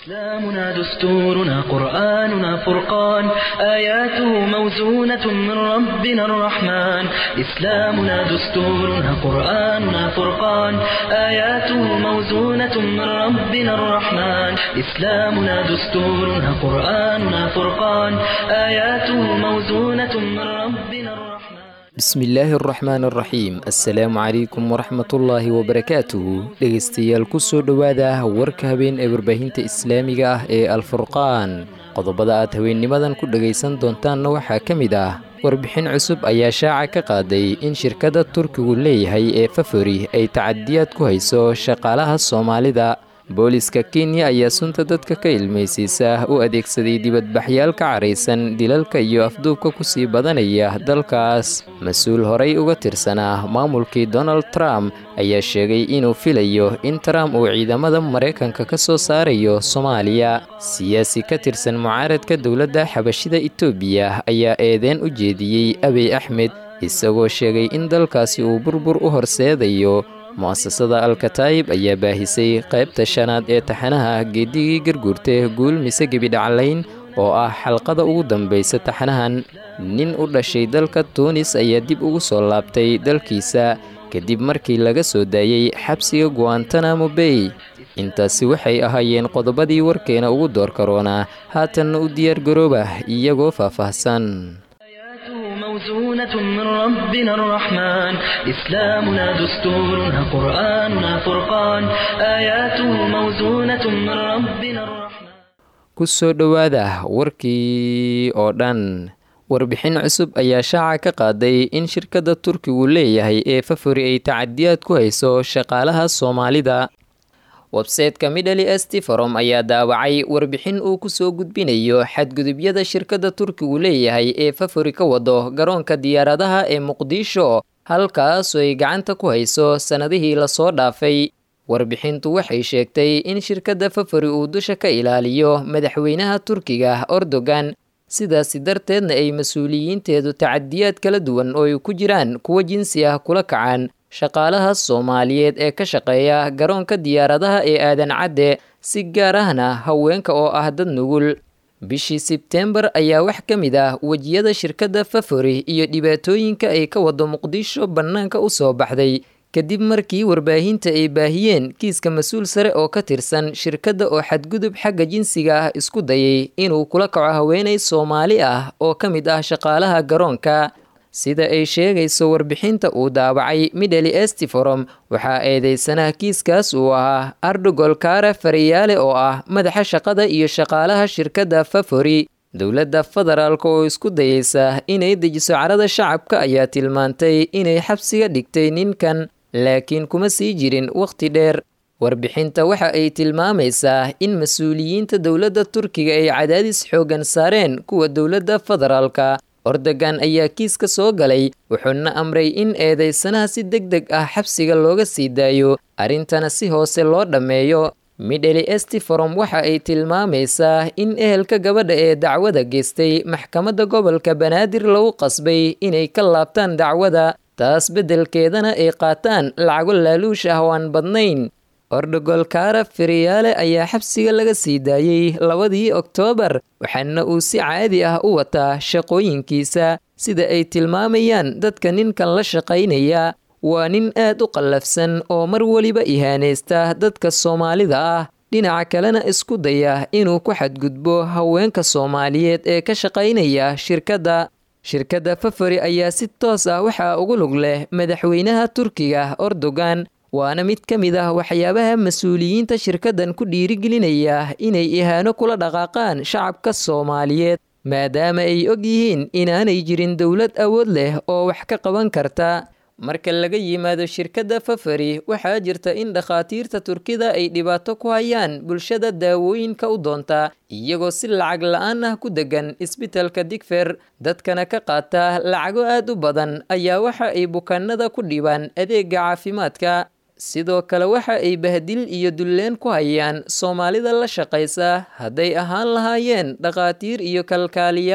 إسلامنا دستورنا قرآننا فرقان آياته موزونة من ربنا الرحمن إسلامنا دستورنا قرآننا فرقان آياته موزونة من ربنا الرحمن إسلامنا دستورنا قرآننا فرقان آياته موزونة من ربنا الرحمن bismillaahi araxmaan araxiim assalaamu calaykum waraxmatullaahi wabarakaatuhu dhegaystayaal ku soo dhowaada warka habeen ee warbaahinta islaamiga ah ee alfurqaan qodobada aad haweennimadan ku dhegaysan doontaanna waxaa ka mid ah warbixin cusub ayaa shaaca ka qaaday in shirkadda turkigu leeyahay ee fafori ay tacadiyaad ku hayso shaqaalaha soomaalida booliska kenya ayaa sunta dadka ka ilmaysiisa u adeegsaday dibadbaxyaal ka caraysan dilalka iyo afduubka kusii badanaya dalkaas mas-uul horay uga tirsanaa maamulkii donald trump ayaa sheegay inuu filayo in trump uu ciidamada maraykanka ka soo saarayo soomaaliya siyaasi ka tirsan mucaaradka dowladda xabashida etoobiya ayaa eedeen u jeediyey abiy axmed isagoo sheegay in dalkaasi uu burbur u horseedayo mu'asasada alkataayib ayaa baahisay qaybta shanaad ee taxanaha geedigii garguurta guul mise gebidhaclayn oo ah xalqada ugu dambaysa taxanahan nin u dhashay dalka tuunis ayaa dib ugu soo laabtay dalkiisa kadib markii laga soo daayey xabsiga guantanamo bay intaasi waxay ahaayeen qodobadii warkeena ugu door karoonaa haatanna u diyaargarooba iyagoo faahfaahsan موزونة من ربنا الرحمن إسلامنا دستورنا قرآننا فرقان آياته موزونة من ربنا الرحمن ku soo dhowaada warkii oo dhan warbixin cusub ayaa shaaca ka qaaday in shirkadda turkigu leeyahay ee fafori ay tacadiyaad ku hayso shaqaalaha soomaalida websayteka midhali estiforom ayaa daawacay warbixin uu ku soo gudbinayo xadgudubyada shirkadda turkigu leeyahay ee fafori ka wado garoonka diyaaradaha ee muqdisho halkaasoo ay gacanta ku hayso sannadihii lasoo dhaafay warbixintu waxay sheegtay in shirkadda fafori uu dusha ka ilaaliyo madaxweynaha turkiga erdogan sidaasi darteedna ay mas-uuliyiinteedu tacadiyaad kala duwan oo ay ku jiraan kuwo jinsi ah kula kacaan shaqaalaha soomaaliyeed ee ka shaqeeya garoonka diyaaradaha ee aadan cadde si gaar ahna haweenka oo ah dad nugul bishii sebtembar ayaa wax ka mid ah wejiyada shirkadda fafori iyo dhibaatooyinka ay ka wado muqdisho bannaanka u soo baxday kadib markii warbaahinta ay baahiyeen kiiska mas-uul sare oo ka tirsan shirkadda oo xadgudub xagga jinsiga ah isku dayay inuu kula kaco haweenay soomaali ah oo ka mid ah shaqaalaha garoonka sida ay sheegayso warbixinta uu daabacay midhali estiforom waxaa eedeysanaha kiiskaas uu ahaa ardogol kaara fariyaale oo ah madaxa shaqada iyo shaqaalaha shirkadda fafori dowladda federaalk oo isku dayeysa inay dejiso carada shacabka ayaa tilmaantay inay xabsiga dhigtay ninkan laakiin kuma sii jirin wakhti dheer warbixinta waxa ay tilmaamaysaa in mas-uuliyiinta dowladda turkiga ay cadaadis xooggan saareen kuwa dowladda federaalka ordogan ayaa kiiska soo galay wuxuuna amray in eedeysanaha si deg deg ah xabsiga looga sii daayo arrintana si hoose loo dhammeeyo midheli estiforom waxa ay tilmaamaysaa in ehelka gabadha ee dacwada geystay maxkamadda gobolka banaadir lagu qasbay inay ka laabtaan dacwada taas beddelkeedana ay qaataan lacago laaluush ah oo aan badnayn ordogol kaara feriyaale ayaa xabsiga laga sii daayey labadii oktoobar waxaana uu si caadi ah u wataa shaqooyinkiisa sida ay tilmaamayaan dadka ninkan la shaqaynaya waa nin aad u qallafsan oo mar weliba ihaanaysta dadka soomaalida ah dhinaca kalena isku daya inuu ku xadgudbo haweenka soomaaliyeed ee ka shaqaynaya shirkadda shirkadda fafori ayaa si toos ah waxaa ugu lug leh madaxweynaha turkiga erdogan waana mid ka mid ah waxyaabaha mas-uuliyiinta shirkaddan ku dhiirigelinaya inay ihaano kula dhaqaaqaan shacabka soomaaliyeed maadaama ay og yihiin inaanay jirin dowlad awood leh oo wax ka qaban karta marka laga yimaado shirkadda fafari waxaa jirta in dhakhaatiirta turkida ay dhibaato ku hayaan bulshada daawooyinka u doonta iyagoo si lacag la-aan ah ku degan isbitalka digfer dadkana ka qaata lacago aad u badan ayaa waxa ay bukaanada ku dhibaan adeega caafimaadka sidoo kale waxa ay bahdil iyo dulleen ku hayaan soomaalida la shaqaysa hadday ahaan lahaayeen dhakhaatiir iyo kalkaaliyaal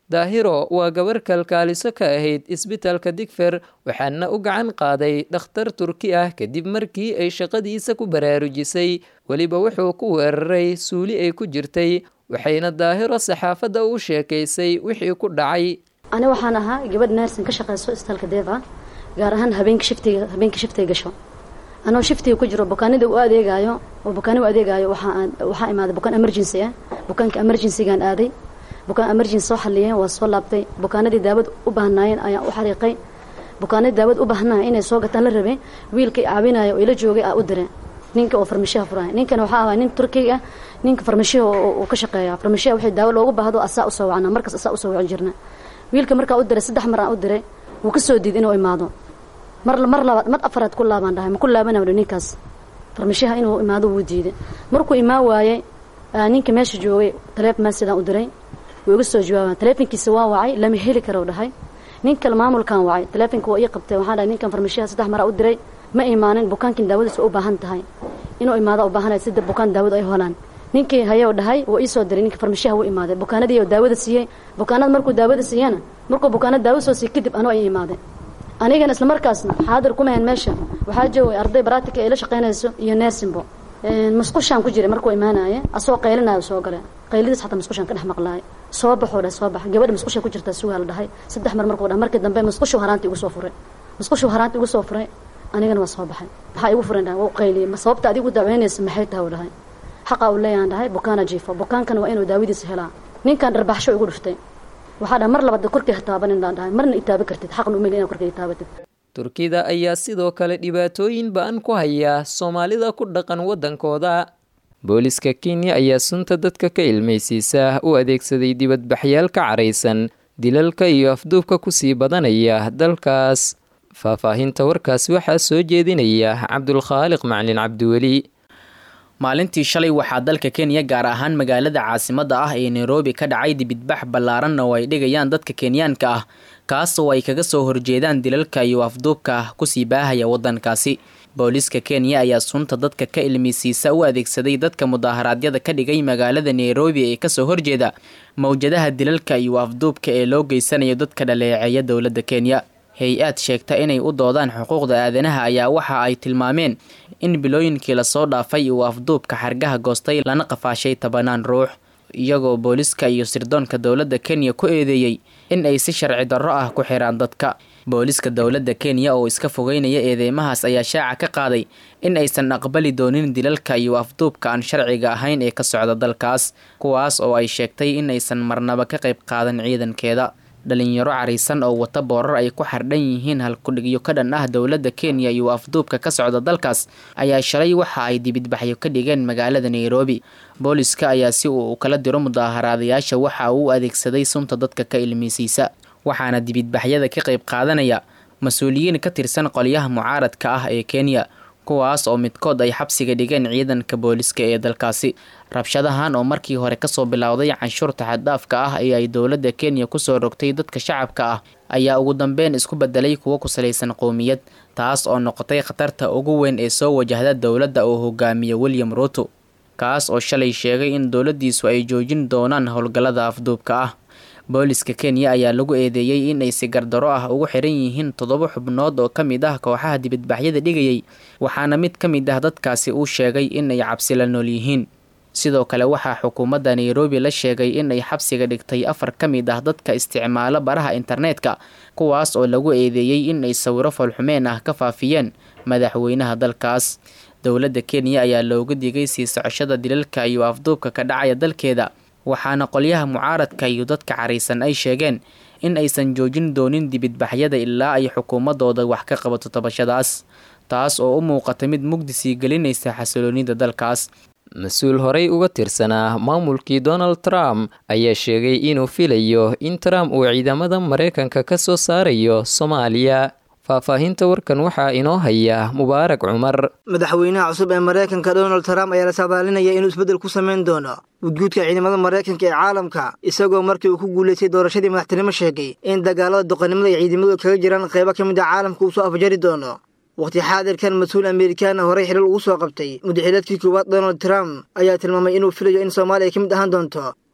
daahiro waa gabar kalkaaliso ka ahayd isbitaalka digfer waxaana u gacan qaaday dhakhtar turki ah kadib markii ay shaqadiisa ku baraarujisay weliba wuxuu ku weeraray suuli ay ku jirtay waxayna daahiro saxaafadda u sheekaysay wixii ku dhacay ani waxaan ahaa gabadh naarsin ka shaqayso isbitaalka deeva gaar ahaan habeenka shiftiga habeenka shiftiga gasho anoo shiftiga ku jiro bukaanida u adeegaayo oo bukaani u adeegaayo waxaa waxaa imaaday bukaan emergency ah bukaanka emergencygaan aaday bukaan emergency soo xaliyeen waa soo laabtay bukaanadii daawad u baahnaayeen ayaan u xariiqay bukaanadii daawad u baahnaa inay soo gataan la rabay wiilkii caawinaayo oo ila joogay aa u diray ninka oo farmashiyaha furaya ninkan waxaa ahaa nin turkiga ah ninka farmashiyaha uu ka shaqeeya farmashiyaha wixii daawo loogu baahdo asaa usoo wacnaa markaas asaa usoo wacan jirna wiilka markaa u diray saddex mar aan u diray wuu ka soo diid inuu imaado mar mar labaad mar afaraad ku laabaan dhahay ma ku laabanaa ninkaas farmashiyaha inuu imaado wuu diiday markuu imaan waayey ninka meesha joogay taleefon sidaan u diray wuu iga soo jawaabaa taleefonkiisa waa wacay lama heli karo dhahay nin kale maamulkan wacay taleefonka waa ii qabtay waxaan dhahay ninkan farmashiyaha saddex maraa u diray ma imaanin bukaankin daawadiisa u baahan tahay inuu imaado u baahanay sida bukaan daawada ay holaan ninkii hayoo dhahay waa ii soo diray ninka farmashiyaha wuu imaaday bukaanadii oo daawada siiyey bukaanada markuu daawada siiyana markuu bukaanada daawada soo siiy kadib anuu ay imaaday anigana isla markaasna xaadir kuma hayn meesha waxaa joogay arday baraatika ay la shaqaynayso iyo neersinbo masqushaan ku jiray markuu imaanaaye asoo qaylinaayo soo gale qaylidiis xataa masqushaan ka dhex maqlaay soo baxoo dhah soo bax gabadha masqusha ku jirtaa sugaa la dhahay saddex mar markuu dhah markii dambe masqushu haraanta igu soo furay masqushu haraanta igu soo furay anigana waa soo baxay maxaa igu furan dhahay wuu qayliyey ma sababta adigu daaweynaysa maxay tahay u dhahay xaqa uu leeyahan dhahay bukaana jiifo bukaankana waa inuu daawadiisa helaa ninkan dharbaxsho igu dhuftay waxaa dhaha mar labaad korkii ha taabanin daan dhahay marna itaabi kartid xaqna umeli inaad korkii itaabatid turkida ayaa sidoo kale dhibaatooyin ba-an ku haya soomaalida ku dhaqan waddankooda booliska kenya ayaa sunta dadka ka ilmaysiisa u adeegsaday dibadbaxyaal ka caraysan dilalka iyo afduubka kusii badanaya dalkaas faahfaahinta warkaas waxaa soo jeedinaya cabdulkhaaliq maclin cabdiweli maalintii shalay waxaa dalka kenya gaar ahaan magaalada caasimadda ah ee nairobi ka dhacay dibidbax ballaaranna oo ay dhigayaan dadka kenyaanka ah kaasoo ay kaga soo horjeedaan dilalka iyo afduubka kusii baahaya waddankaasi booliiska kenya ayaa sunta dadka ka ilmisiisa u adeegsaday dadka mudaaharaadyada ka dhigay magaalada nairobi ee kasoo horjeeda mowjadaha dilalka iyo afduubka ee loo geysanayo dadka dhaleeceeya dowladda kenya hay-aad sheegta inay u doodaan xuquuqda aadanaha ayaa waxa ay tilmaameen in bilooyinkii lasoo dhaafay uu afduubka xargaha goostay lana qafaashay tobanaan ruux iyagoo booliska iyo sirdoonka dowladda kenya ku eedeeyey in ay si sharci darro ah ku xiraan dadka booliska dowladda kenya oo iska fogeynaya eedeymahaas ayaa shaaca ka qaaday in aysan aqbali doonin dilalka iyo afduubka aan sharciga ahayn ee ka socda dalkaas kuwaas oo ay sheegtay in aysan marnaba ka qayb qaadan ciidankeeda dhalinyaro caraysan oo wata boorar ay ku xardhan yihiin halkudhigyo ka dhan ah dowladda kenya iyo afduubka ka socda dalkaas ayaa shalay waxa ay dibidbaxyo ka dhigeen magaalada nairobi booliska ayaa si uu kala diro mudaaharaadayaasha waxa uu adeegsaday sunta dadka ka ilmisiisa waxaana dibidbaxyada ka qayb qaadanaya mas-uuliyiin ka tirsan qolyaha mucaaradka ah ee kenya kuwaas oo midkood ay xabsiga dhigeen ciidanka booliska ee dalkaasi rabshadahan oo markii hore kasoo bilowday canshuurta xaddhaafka ah ee ay dowladda kenya kusoo rogtay dadka shacabka ah ayaa ugu dambeyn isku bedelay kuwo ku salaysan qowmiyad taas oo noqotay khatarta ugu weyn ee soo wajahda dowladda uu hogaamiyo william ruuto kaas oo shalay sheegay in dowladdiisu ay joojin doonaan howlgallada afduubka ah booliska kenya ayaa lagu eedeeyey in ay si gardaro ah ugu xiran yihiin toddoba xubnood oo ka mid ah kooxaha dibadbaxyada dhigayay waxaana mid ka mid ah dadkaasi uu sheegay in ay cabsi la nool yihiin sidoo kale waxaa xukuumadda nairobi la sheegay in ay xabsiga dhigtay afar ka mid ah dadka isticmaalo baraha internetka kuwaas oo lagu eedeeyey in ay sawiro falxumeen ah ka faafiyeen madaxweynaha dalkaas dowladda kenya ayaa looga digay sii socoshada dilalka iyo afduubka ka dhacaya dalkeeda waxaana qolyaha mucaaradka iyo dadka caraysan ay sheegeen in aysan joojin doonin dibidbaxyada ilaa ay xukuumadooda wax ka qabato tabashadaas taas oo u muuqata mid mugdi sii gelinaysa xasiloonida dalkaas mas-uul horey uga tirsanaa maamulkii donald trump ayaa sheegay inuu filayo in trump uu ciidamada maraykanka ka soo saarayo soomaaliya faahfaahinta warkan waxaa inoo haya mubaarak cumar madaxweynaha cusub ee maraykanka donald trump ayaa la saabaalinaya inuu isbeddel ku samayn doono gudguudka ciidamada maraykanka ee caalamka isagoo markii uu ku guulaystay doorashadii madaxtinimo sheegay in dagaalada doqonnimada ay ciidamadu kaga jiraan qaybo ka mid a caalamka uu soo afjari doono wakhti xaadirkan mas-uul amerikaana horey xilal ugu soo qabtay mudaxilaadkii koowaad donald trump ayaa tilmaamay inuu filayo in soomaaliya ka mid ahaan doonto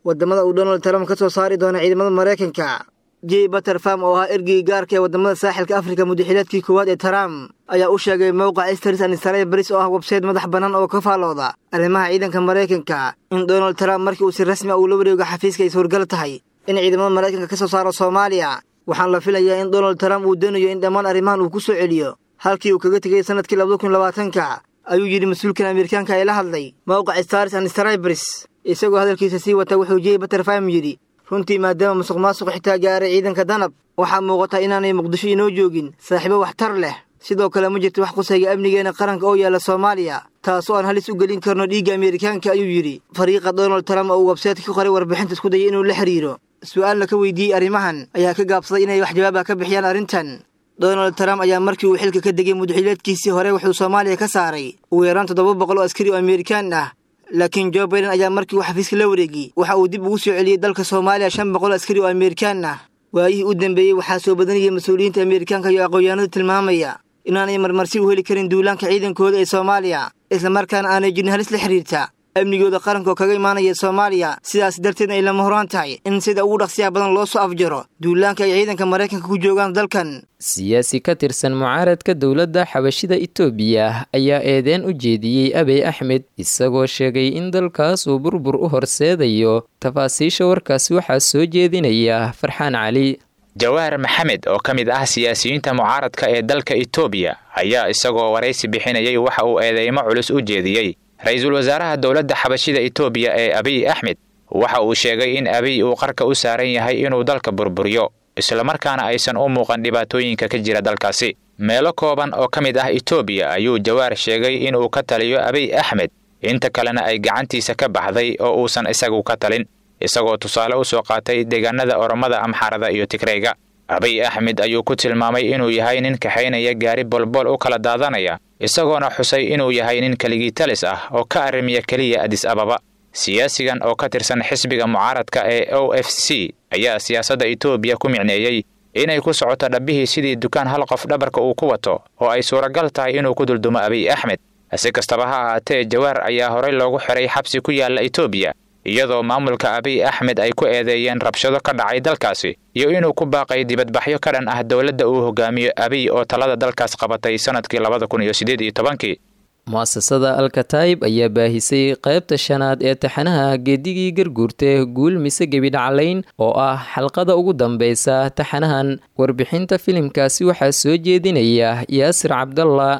waddamada uu donald trump ka soo saari doono ciidamada maraykanka j butterfam oo ahaa ergigii gaarka ee waddamada saaxilka afrika mudaxilaadkii koowaad ee trump ayaa u sheegay mowqaca stars and stryberis oo ah websayte madax bannaan oo ka faallooda arrimaha ciidanka maraykanka in donald trump markii uu si rasmi a uu la wareego xafiiska ay suurgal tahay in ciidamada maraykanka ka soo saaro soomaaliya waxaan la filayaa in donald trump uu doonayo in dhammaan arrimahan uu ku soo celiyo halkii uu kaga tegay sannadkii labada kun labaatanka ayuu yidhi mas-uulkan ameerikaanka ee la hadlay mowqaca stars and stryberis isagoo hadalkiisa sii wata wuxuu j butterfam yidhi runtii maadaama musuq maasuq xitaa gaaray ciidanka danab waxaa muuqata inaanay muqdisho inoo joogin saaxiibo waxtar leh sidoo kale ma jirto wax qusayga amnigeena qaranka oo yaalla soomaaliya taasoo aan halis u gelin karno dhiigga ameerikaanka ayuu yidhi fariiqa donald trump oo uu websaytka ka qoray warbixinta isku dayay inuu la xiriiro su-aalna ka weydiiyey arrimahan ayaa ka gaabsaday inay wax jawaaba ka bixiyaan arrintan donald trump ayaa markii uu xilka ka degay mudaxilaadkiisii hore wuxuu soomaaliya ka saaray ugu yaraan toddoba boqol oo askari oo ameerikaan ah laakiin jo baiden ayaa markii uu xafiiska la wareegiyey waxa uu dib ugu soo celiyey dalka soomaaliya shan boqol askari oo ameerikaan ah waayihii u dambeeyey waxaa soo badanayay mas-uuliyiinta ameerikaanka iyo aqoonyahanada tilmaamaya inaanay marmarsi u heli karin duulaanka ciidankooda ee soomaaliya islamarkaana aanay jirin halis la xidhiirta amnigooda qaranka oo kaga imaanaya soomaaliya sidaas darteed ay lama horaan tahay in sida ugu dhaqsiyaha badan loo soo afjaro duulaanka ay ciidanka maraykanka ku joogaan dalkan siyaasi ka tirsan mucaaradka dowladda xabashida itoobiya ayaa eedeen u jeediyey abey axmed isagoo sheegay in dalkaas uu burbur u horseedayo tafaasiisha warkaasi waxaa soo jeedinaya farxaan cali jawaar maxamed oo ka mid ah siyaasiyiinta mucaaradka ee dalka itoobiya ayaa isagoo waraysi bixinayay waxa uu eedeymo culus u jeediyey ra-iisul wasaaraha dowladda xabashida itoobiya ee abiy axmed waxa uu sheegay in abiy uu qarka u saaran yahay inuu dalka burburiyo islamarkaana aysan u muuqan dhibaatooyinka ka jira dalkaasi meelo kooban oo ka mid ah itoobiya ayuu jawaar sheegay inuu ka taliyo abiy axmed inta kalena ay gacantiisa ka baxday oo uusan isagu ka talin isagoo tusaale u soo qaatay deegaanada oromada amxarada iyo tigreyga abiy axmed ayuu ku tilmaamay inuu yahay nin kaxaynaya gaari bolbol u kala daadanaya isagoona xusay inuu yahay nin keligii talis ah oo ka arrimiya keliya adis ababa siyaasigan oo ka tirsan xisbiga mucaaradka ee o f c ayaa siyaasadda itoobiya ku micneeyey inay ku socoto dhabbihii sidii dukaan hal qof dhabarka uu ku wato oo ay suuragal tahay inuu ku duldumo abiy axmed si kastaba ha ahaatee jawaar ayaa horey loogu xiray xabsi ku yaalla itoobiya iyadoo maamulka abiy axmed ay ku eedeeyeen rabshado ka dhacay dalkaasi iyo inuu ku baaqay dibadbaxyo ka dhan ah dowladda uu hogaamiyo abiy oo talada dalkaas qabatay sannadkii labada kun iyo siddeed iyo tobankii mu-asasada alkataib ayaa baahisay qaybta shanaad ee taxanaha geedigii garguurta guul mise gebidhaclayn oo ah xalqada ugu dambeysa taxanahan warbixinta filimkaasi waxaa soo jeedinaya yaasir cabdalla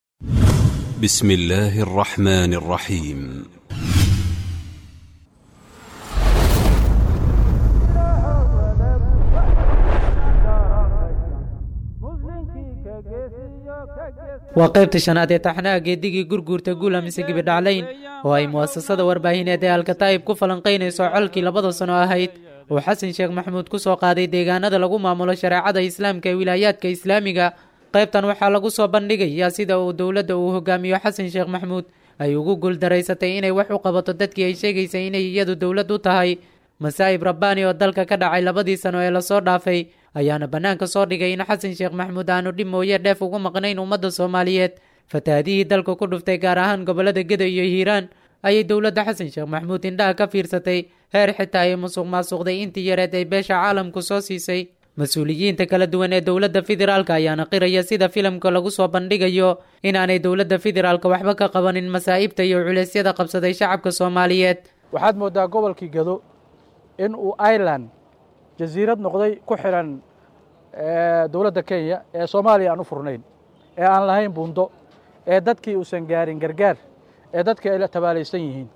بسم الله الرحمن الرحيم waa qaybta shanaad ee taxnaha geedigii gurguurta guula mise gibidhaclayn oo ay mu'asasada warbaahineed ee alkataa'ib ku falanqaynayso colkii labada sano ahayd uu xasan sheekh maxamuud ku soo qaaday deegaanada lagu maamulo shareecada islaamka ee wilaayaadka islaamiga qaybtan waxaa lagu soo bandhigayaa sida uu dowladda uu hogaamiyo xasan sheekh maxamuud ay ugu guuldaraysatay inay wax u qabato dadkii ay sheegaysay inay iyadu dowlad u tahay masaa'ib rabbaani oo dalka ka dhacay labadii sano ee lasoo dhaafay ayaana bannaanka soo dhigay in xasan sheekh maxamuud aanu dhib mooye dheef ugu maqnayn ummadda soomaaliyeed fatahaadihii dalka ku dhuftay gaar ahaan gobollada geda iyo hiiraan ayay dowladda xasan sheekh maxamuud indhaha ka fiirsatay heer xitaa ay musuq maasuqday intii yareed ay beesha caalamku soo siisay mas-uuliyiinta kala duwan ee dowladda federaalka ayaana qiraya sida filimka lagu soo bandhigayo inaanay dowladda federaalka waxba ka qabanin masaa'ibta iyo culeysyada qabsaday shacabka soomaaliyeed waxaad mooddaa gobolkii gado in uu ireland jasiirad noqday ku xidhan dowladda kenya ee soomaaliya aan u furnayn ee aan lahayn buundo ee dadkii uusan gaarin gargaar ee dadkii ay la tabaalaysan yihiin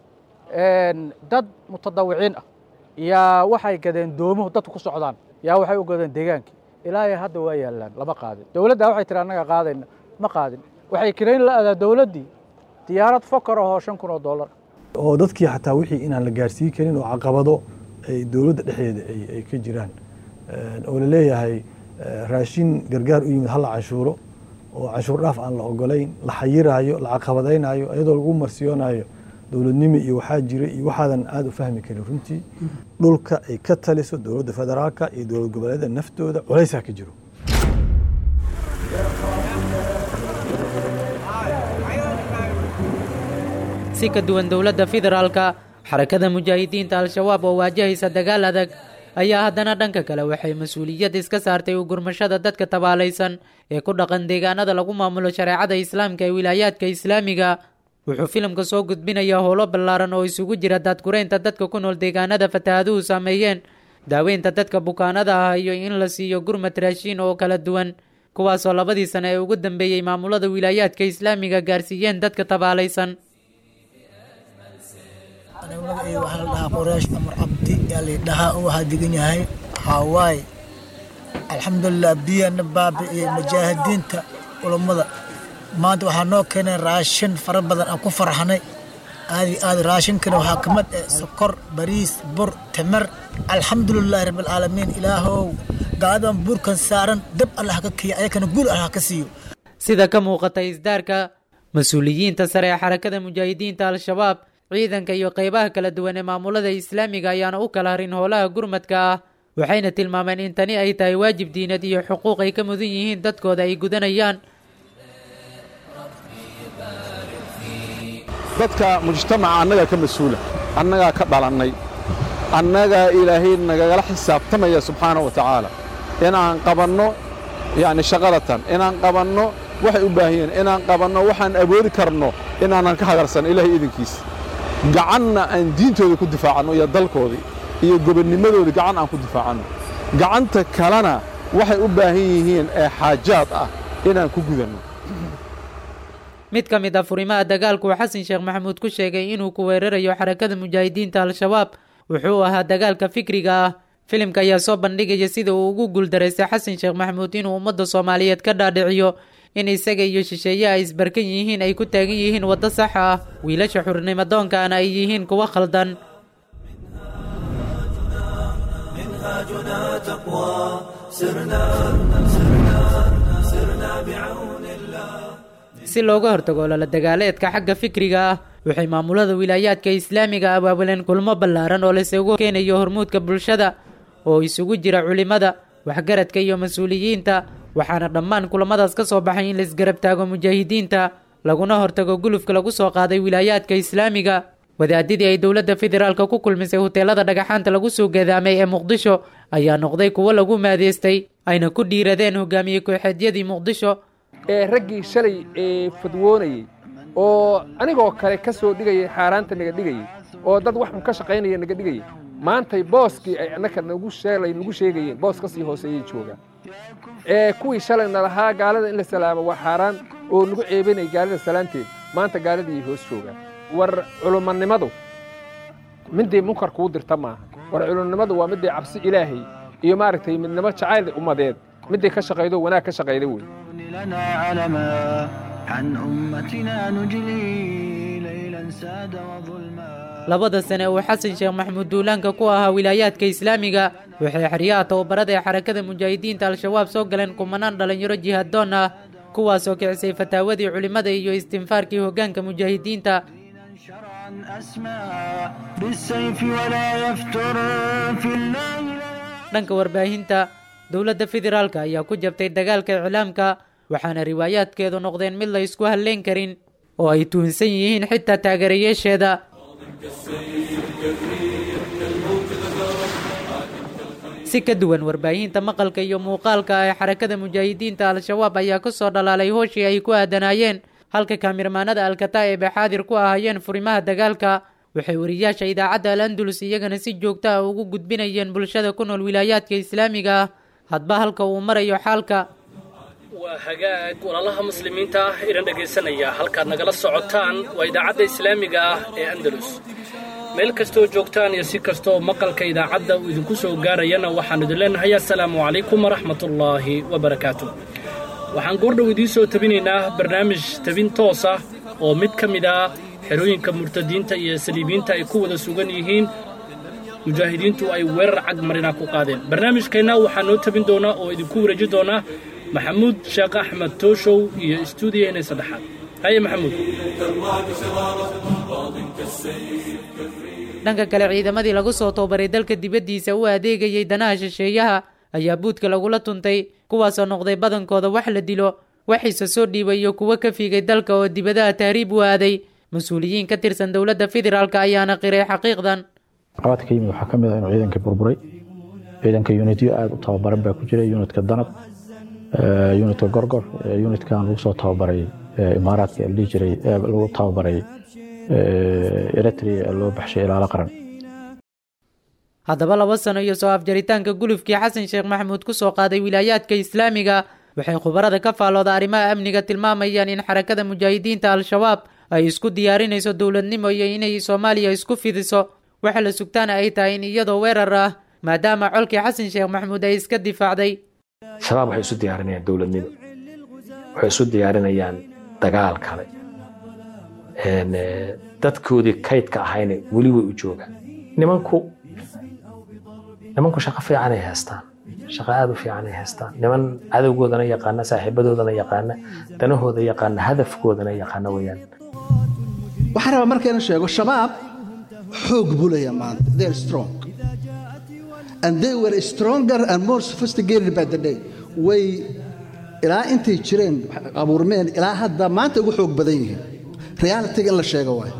dad mutadawiciin ah yaa waxay gadeen doomuhu dadku ku socdaan yaa waxay u gadeen deegaankii ilaahay hadda waa yaallaan lama qaadin dowladda waxay tiri annaga qaadayna ma qaadin waxay kirayn la adaa dowladdii diyaarad fokar ahoo shan kun oo dollar oo dadkii xataa wixii inaan la gaarsiin karin oo caqabado ay dowladda dhexdeeda ay ka jiraan oo la leeyahay raashin gargaar u yimid hala canshuuro oo canshuur dhaaf aan la ogolayn la xayiraayo la caqabadaynayo iyadoo lagu marsiyoonayo dowladnimo iyo waxaa jira iyo waxaadan aada u fahmi karin runtii dhulka ay ka taliso dowladda federaalka iyo dowlad goboleedyada naftooda culaysaa ka jiro si ka duwan dowladda federaalka xarakada mujaahidiinta al-shabaab oo waajahaysa dagaal adag ayaa haddana dhanka kale waxay mas-uuliyad iska saartay u gurmashada dadka tabaalaysan ee ku dhaqan deegaanada lagu maamulo shareecada islaamka ee wilaayaadka islaamiga wuxuu filimka soo gudbinayaa howlo ballaaran oo isugu jira daadgureynta dadka ku nool deegaanada fataahaduhu saameeyeen daaweynta dadka bukaanada ah iyo in la siiyo gurmad raashiin oo kala duwan kuwaasoo labadii sane ee ugu dambeeyey maamulada wilaayaadka islaamiga gaarsiiyeen dadka tabaalaysan magacayga waxaa la dhahaa qoraash amar cabdi yaa laydhahaa oo waxaa degan yahay haawaay alxamdulilah biyana baabi'iyey mujaahidiinta culammada maanta waxaa noo keenay raashin fara badan aan ku farxanay aadi aadi raashinkana waxaa ka mid ah sokor bariis bur timir alxamdulilahi rabbilcaalamiin ilaahow gaaladan buurkan saaran dab allah ka kiya ayakana guul allah ka siiyo sida ka muuqata isdaarka mas-uuliyiinta sare ee xarakada mujaahidiinta al-shabaab ciidanka iyo qeybaha kala duwan ee maamulada islaamiga ayaana u kala harin howlaha gurmadka ah waxayna tilmaameen in tani ay tahay waajib diinad iyo xuquuq ay ka mudan yihiin dadkooda ay gudanayaan dadka mujtamaca annagaa ka mas-uula annagaa ka dhalannay annagaa ilaahay nagagala xisaabtamaya subxaana wa tacaala inaan qabanno yacni shaqadatan inaan qabanno waxay u baahan yihiin inaan qabanno waxaan awoodi karno inaanan ka hagarsan ilaahay idinkiisa gacanna aan diintooda ku difaacanno iyo dalkoodii iyo gobonnimadoodii gacan aan ku difaacanno gacanta kalena waxay u baahan yihiin ee xaajaad ah inaan ku gudanno mid ka mid ah furimaha dagaalku uu xasan sheekh maxamuud ku sheegay inuu ku weerarayo xarakada mujaahidiinta al-shabaab wuxuu ahaa dagaalka fikriga ah filimka ayaa soo bandhigaya sida uu ugu guuldaraystay xasan sheekh maxamuud inuu ummadda soomaaliyeed ka dhaadhiciyo in isaga iyo shisheeye ay isbarkan yihiin ay ku taagan yihiin waddo sax ah wiilasha xurnimadoonkaana ay yihiin kuwo khaldan si looga hortago lala dagaaleedka xagga fikriga ah waxay maamulada wilaayaadka islaamiga abaabuleen kulmo ballaaran oo laysugu keenayo hormuudka bulshada oo isugu jira culimada waxgaradka iyo mas-uuliyiinta waxaana dhammaan kulamadaas ka soo baxay in la isgarab taago mujaahidiinta laguna hortago gulufka lagu soo qaaday wilaayaadka islaamiga wadaadidii ay dowladda federaalka ku kulmisay huteelada dhagaxaanta lagu soo gadaamay ee muqdisho ayaa noqday kuwo lagu maadeystay ayna ku dhiiradeen hogaamiye kooxeedyadii muqdisho ee raggii shalay ee fadwoonayey oo anigoo kale ka soo dhigayay xaaraanta naga dhigayey oo dad wax un ka shaqaynaya naga dhigayay maantay booskii ay annaka nagu sheelay nagu sheegayeen boos ka sii hooseeyay joogaan ee kuwii shalayna lahaa gaalada in la salaamo waa xaaraan oo nagu ceebinaya gaalada salaanteed maanta gaaladii hoos joogaan war culumanimadu midday munkar kuu dirta maaha war culummadu waa midday cabsi ilaahay iyo maaragtay midnimo jacayl ummadeed midday ka shaqaydo wanaag ka shaqayda wey لنا علما عن أمتنا نجلي ليلا ساد وظلما labada sane uu xasan sheekh maxamuud duulaanka ku ahaa wilaayaadka islaamiga waxay xeryaha tababarada ee xarakada mujaahidiinta al-shabaab soo galeen kumanaan dhallinyaro jihaaddoon ah kuwaasoo kicisay fataawadii culimmada iyo istinfaarkii hoggaanka mujaahidiinta شرعا أسمى بالسيف ولا يفتر في الله dhanka warbaahinta dowladda federaalka ayaa ku jabtay dagaalka iclaamka waxaana riwaayaadkeedu noqdeen mid la isku halleyn karin oo ay tuhunsan yihiin xitaa taageerayaasheeda si ka duwan warbaahinta maqalka iyo muuqaalka ee xarakada mujaahidiinta al-shabaab ayaa ka soo dhalaalay hooshii ay ku aadanaayeen halka kaamirmaanada alkataa'ib ay xaadir ku ahaayeen furimaha dagaalka waxay wariyaasha idaacadda al andalus iyagana si joogta ah ugu gudbinayeen bulshada ku nool wilaayaadka islaamiga ah hadba halka uu marayo xaalka waa hagaag walaalaha muslimiinta ah idhan dhegaysanaya halkaad nagala socotaan waa idaacadda islaamiga ah ee andalus meel kastoo joogtaan iyo si kastooo maqalka idaacadda uu idinku soo gaarayana waxaan idin leenahay assalaamu calaykum waraxmatullaahi wabarakaatu waxaan goordhow idiin soo tabinaynaa barnaamij tabin toos ah oo mid ka mid ah xerooyinka murtadiinta iyo saliibiinta ay ku wada sugan yihiin mujaahidiintu ay weerar cag marina ku qaadeen barnaamijkeenna waxaa noo tabin doonaa oo idinku wareeji doonaa maxamuud sheekh axmed tooshow iyo istuudiyaheena saddexaad haye maxamuud dhanka kale ciidamadii lagu soo toobaray dalka dibaddiisa u adeegayay danaha shisheeyaha ayaa buudka lagula tuntay kuwaasoo noqday badankooda wax la dilo waxiise soo dhiibay iyo kuwo ka fiigay dalka oo dibadaha tahriib u aaday mas-uuliyiin ka tirsan dowladda federaalk ayaana qiray xaqiiqdan caqabadka ka yimid waxaa ka mid ah inuu ciidankii burburay ciidanka unityo aada u tababaran baa ku jira unitka danab unitka gorgor unitkan lagu soo tababaray imaaraadka la dhihi jiray lagu tababaray eritrea loo baxshay ilaalo qaran haddaba laba sano iyo soo afjaritaanka gulufkii xasan sheekh maxamuud ku soo qaaday wilaayaadka islaamiga waxay khubarada ka faallooda arrimaha amniga tilmaamayaan in xarakada mujaahidiinta al-shabaab ay isku diyaarinayso dowladnimo iyo inay soomaaliya isku fidiso waxa la sugtaana ay tahay in iyadoo weerar ah maadaama colkii xasan sheekh maxamuud ay iska difaacday shabaab waxay isu diyaarinayaan dowladnimo waxay isu diyaarinayaan dagaal kale dadkoodii kaydka ahayna weli way u joogaan nimanku nimanku shaqo fiicanay haystaan shaqo aada u fiicanay haystaan niman cadowgoodana yaqaana saaxiibadoodana yaqaana danahooda yaqaana hadafkoodana yaqaana weyaan waxaan rabaa markayna sheego shabaab xoog buu leeyahay maanta they are strong and they were stronger and more sophisticated by the day way ilaa intay jireen abuurmeen ilaa hadda maanta ugu xoog badan yihiin realitiga in la sheego waayo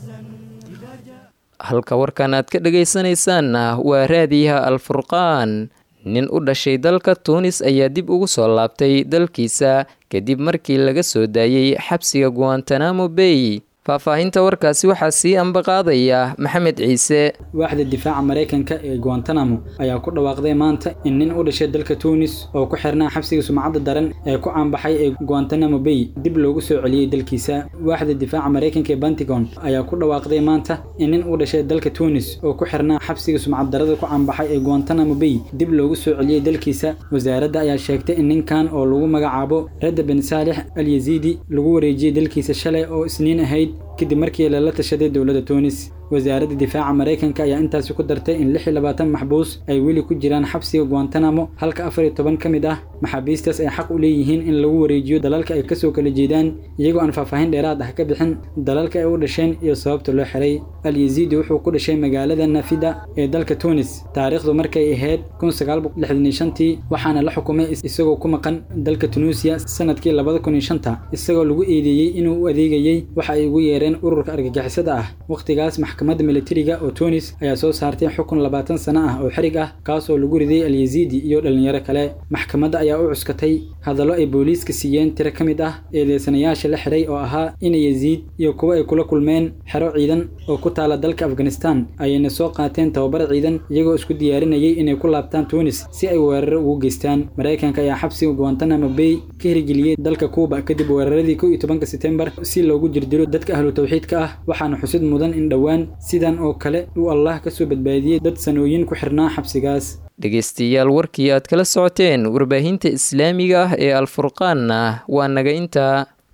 halka warkan aad ka dhagaysanaysaanna waa raadiyaha alfurqaan nin u dhashay dalka tuunis ayaa dib ugu soo laabtay dalkiisa kadib markii laga soo daayey xabsiga guantanamo bay faahfaahinta warkaasi waxaa sii ambaqaadaya maxamed ciise waaxda difaaca maraykanka ee guantanamo ayaa ku dhawaaqday maanta in nin u dhashay dalka tuunis oo ku xirnaa xabsiga sumcadda daran ee ku caanbaxay ee guantanamo bay dib loogu soo celiyey dalkiisa waaxda difaaca maraykanka ee pentagon ayaa ku dhawaaqday maanta in nin u dhashay dalka tuunis oo ku xirnaa xabsiga sumcad darada ku caanbaxay ee guantanamo bay dib loogu soo celiyey dalkiisa wasaaradda ayaa sheegtay in ninkan oo lagu magacaabo radda ben saalix al yaziidi lagu wareejiyey dalkiisa shalay oo isniin ahayd kadib markii lala tashaday dowladda tuunis wasaaradda difaaca maraykanka ayaa intaasi ku dartay in lix iyo labaatan maxbuus ay weli ku jiraan xabsiga guantanamo halka afar iyo toban ka mid ah maxaabiistaas ay xaq u leeyihiin in lagu wareejiyo dalalka ay kasoo kala jeedaan iyagoo aan faahfaahin dheeraad ah ka bixin dalalka ay u dhasheen iyo sababta loo xiray al yaziidi wuxuu ku dhashay magaalada nafida ee dalka tuunis taariikhdu markay ahayd kun sagaal boqol lixdan iyo shantii waxaana la xukumay isagoo ku maqan dalka tunuusiya sanadkii labada kun iyo shanta isagoo lagu eedeeyey inuu u adeegayey waxa ay ugu yeereen ururka argagixisada ah wakhtigaas maxkamadda militariga oo tunis ayaa soo saartay xukun labaatan sano ah oo xerig ah kaasoo lagu riday al yaziidi iyo dhalinyaro kale maxkamadda ayaa u cuskatay hadallo ay booliiska siiyeen tiro ka mid ah eedeysanayaasha la xiray oo ahaa ina yaziid iyo kuwo ay kula kulmeen xero ciidan oo ku taala dalka afghanistan ayayna soo qaateen tababar ciidan iyagoo isku diyaarinayay inay ku laabtaan tunis si ay weeraro ugu geystaan maraykanka ayaa xabsiga guantanamo bay ka hirgeliyey dalka kuuba kadib weeraradii kow iyo tobanka setembar si loogu jirdilo dadka ahlu tawxiidka ah waxaana xusid mudan in dhowaan sidan oo kale uu allah ka soo badbaadiyey dad sanooyin ku xirnaa xabsigaas dhegaystayaal warkii aad kala socoteen warbaahinta islaamiga ah ee alfurqaanna waa naga intaa